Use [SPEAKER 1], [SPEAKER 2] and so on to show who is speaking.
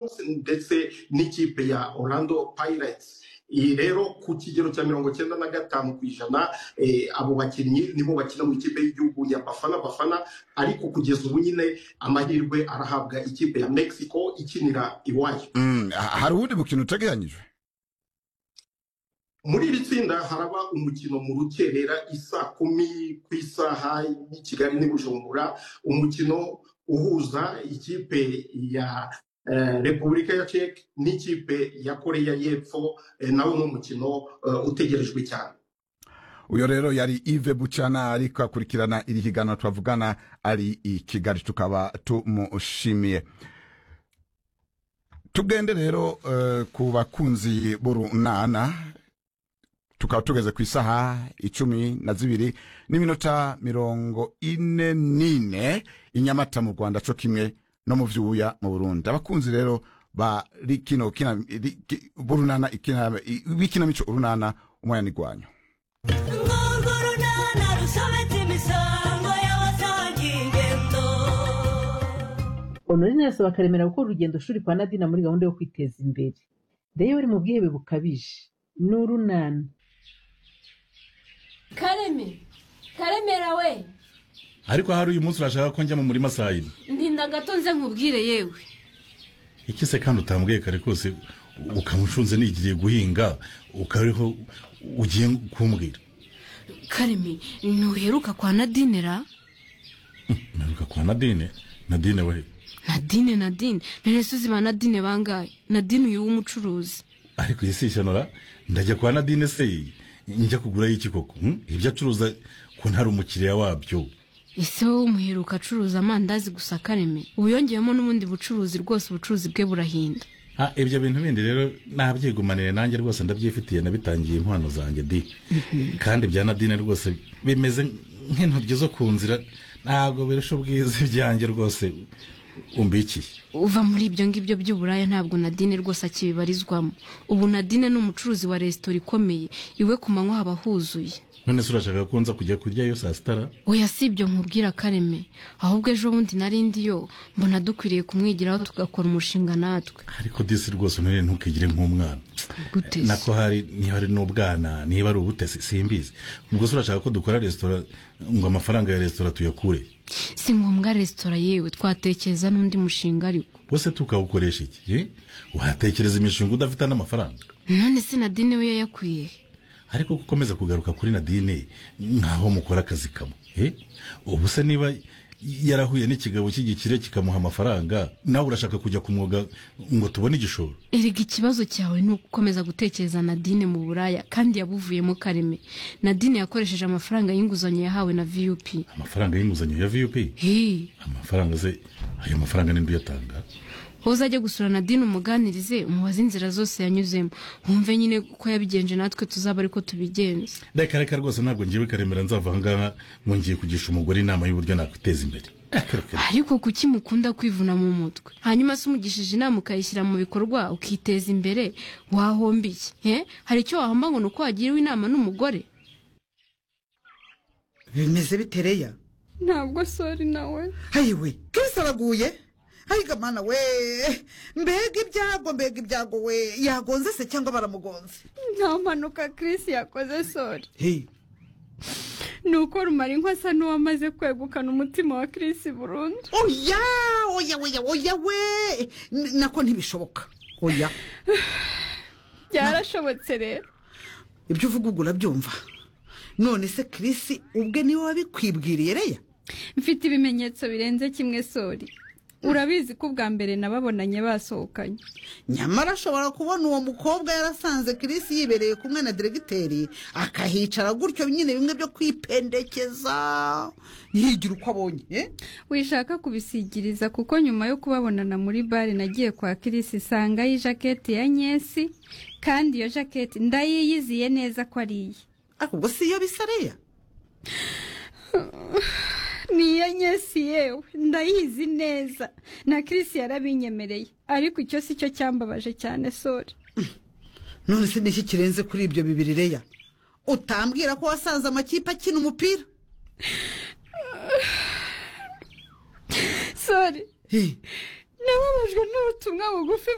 [SPEAKER 1] hose ndetse n'ikipe ya orlando pirates iyi rero ku kigero cya mirongo cyenda na gatanu ku ijana eh, abo bakinnyi nibo bakina mu ikipe y'igihugu ya bafana bafana ariko kugeza ubu nyine amahirwe arahabwa ikipe ya mexico ikinira iwayo
[SPEAKER 2] Mm, ha- hari ubundi bukino uteganyijwe
[SPEAKER 1] muri iri tsinda haraba umukino mu rukerera isaa kumi ku isaha y'i kigali n'i bujumbura umukino uhuza ikipe ya eh, repubulika ya ceke n'ikipe ya koreya y'epfo eh, nawo ni umukino eh, utegerejwe cyane
[SPEAKER 2] uyo rero yari ive bucana ariko akurikirana iri higanwa twavugana ari i kigali tukaba tumushimiye tugende rero eh, ku bakunzi b'urunana tukaba tugeze ku isaha icumi na zibiri n'iminota mirongo ine n'ine i nyamata mu rwanda co kimwe no mu vyuya mu burundi abakunzi rero ba ri- kino kina ri- ki- b'urunana ikina- i- b'ikinamico urunana umuyanigwanyo
[SPEAKER 3] urwo runana rusobetse imisango y'abasangiye ingendo
[SPEAKER 4] honorine arasaba akaremera gukora urugendo shuri kwa nadina muri gahunda yo kwiteza imbere ndeyo bari mu bwihebe bukabije ni urunana
[SPEAKER 5] kareme karemera we
[SPEAKER 6] ariko hari uyu munsi urashaka ko njya mu murima saa yine
[SPEAKER 5] ndinda gato nze nkubwire yewe
[SPEAKER 6] iki se kandi utambwiye kare kose ukamushunze nigiriye guhinga ukariho ugiye kumbwira
[SPEAKER 5] kareme ntuheruka kwa nadinera
[SPEAKER 6] mperuka kwa nadine nadine we
[SPEAKER 5] nadine nadine ntiresuzi ba nadine bangaye nadine uyu w'umucuruzi
[SPEAKER 6] ariko iyi si ishyano ndajya kwa nadine se njya kugurayo iki koko hmm? ibyo acuruza ko ntari umukiriya wabyo
[SPEAKER 5] ese wowe umuheruka acuruza amandazi gusa kareme ubu yongeyemo n'ubundi bucuruzi rwose ubucuruzi bwe burahinda
[SPEAKER 6] Ah, ibyo bintu bindi rero nabyegumanire nanjye rwose ndabyifitiye nabitangiye impano zanjye di kandi bya nadine rwose bimeze nk'intoryi zo ku nzira ntabwo birusha ubwiza ibyanjye rwose umbikiye
[SPEAKER 5] uva muri ibyo ngibyo by'uburaya ntabwo nadine rwose akibibarizwamo ubu nadine ni umucuruzi wa resitora ikomeye iwe ku manywa haba huzuye
[SPEAKER 6] none se urashaka ko nza kujya kuryayo saa sitara
[SPEAKER 5] oya si ibyo nkubwira kareme ahubwo ejo bundi narindi yo mbona dukwiriye kumwigiraho tugakora umushinga natwe
[SPEAKER 6] ariko disi rwose none ntukigire nk'umwana
[SPEAKER 5] gute se?
[SPEAKER 6] nako hari niba ari n'ubwana niba ari ubutesi simbizi ubwo se urashaka ko dukora resitora ngo amafaranga ya resitora tuyakure
[SPEAKER 5] si ngombwa resitora yewe twatekereza n'undi mushinga ariko
[SPEAKER 6] wese tukawukoresha iki eh? watekereza imishinga udafite n'amafaranga
[SPEAKER 5] none se nadine we yayakwiye he?
[SPEAKER 6] ariko gukomeza kugaruka kuri nadine nkaho mukora akazi kamwe eh? ubu se niba yarahuye n'ikigabo cy'igikire kikamuha amafaranga nawe urashaka kujya ku mwuga ngo tubone igishoro
[SPEAKER 5] erega ikibazo cyawe ni ugukomeza gutekereza nadine mu buraya kandi yabuvuyemo kareme nadine yakoresheje amafaranga y'inguzanyo yahawe na vup
[SPEAKER 6] amafaranga y'inguzanyo ya vup
[SPEAKER 5] hee
[SPEAKER 6] amafaranga se ayo mafaranga ninde uyatanga
[SPEAKER 5] wowe uzajya gusura nadine umuganirize umubaze inzira zose yanyuzemo wumve nyine uko yabigenje natwe tuzaba ariko tubigenze
[SPEAKER 6] reka reka rwose ntabwo ngiwe karemera nzava aha ngaha ngo ngiye kugisha umugore inama y'uburyo nakwiteza imbere Reka, reka.
[SPEAKER 5] ariko kuki mukunda kwivuna mu mutwe hanyuma se umugishije inama ukayishyira mu bikorwa ukiteza imbere wahomba iki Eh? hari icyo wahomba ngo ni uko wagiriwe inama n'umugore
[SPEAKER 7] bimeze bitereya
[SPEAKER 8] ntabwo sori nawe
[SPEAKER 7] hayiwe kirisi araguye hayiga mana we mbega ibyago mbega ibyago we yagonze se cyangwa baramugonze
[SPEAKER 8] nta mpanuka Chris yakoze sori
[SPEAKER 7] Hey,
[SPEAKER 8] ni uko rumara inka asa n'uwamaze kwegukana umutima wa Chris burundu
[SPEAKER 7] oya oya oya oya we N- nako ntibishoboka oya
[SPEAKER 8] byarashobotse rero
[SPEAKER 7] ibyo uvuga ubwo urabyumva none se kirisi ubwe niwe wabikwibwiriye reya
[SPEAKER 8] mfite ibimenyetso birenze kimwe sori urabizi ko ubwa mbere nababonanye basohokanye
[SPEAKER 7] nyamara ashobora kubona uwo mukobwa yarasanze kirisi yibereye kumwe na diregiteri akahicara gutyo nyine bimwe byo kwipendekeza yigira uko abonye eh?
[SPEAKER 8] wishaka kubisigiriza kuko nyuma yo kubabonana muri bare nagiye kwa Chris isanga y'ijaketi ya nyesi kandi iyo jaketi ndayiyiziye neza ko ari iye
[SPEAKER 7] ariko ubwo si iyo bisa reya
[SPEAKER 8] ni iya nyesi yewe ndayizi neza na kirisi yarabinyemereye ariko icyo si cyo cyambabaje cyane sori
[SPEAKER 7] none se niki kirenze kuri ibyo bibiri reya utambwira ko wasanze amakipe akina umupira
[SPEAKER 8] sori
[SPEAKER 7] Hi,
[SPEAKER 8] nababajwe n'ubutumwa bugufi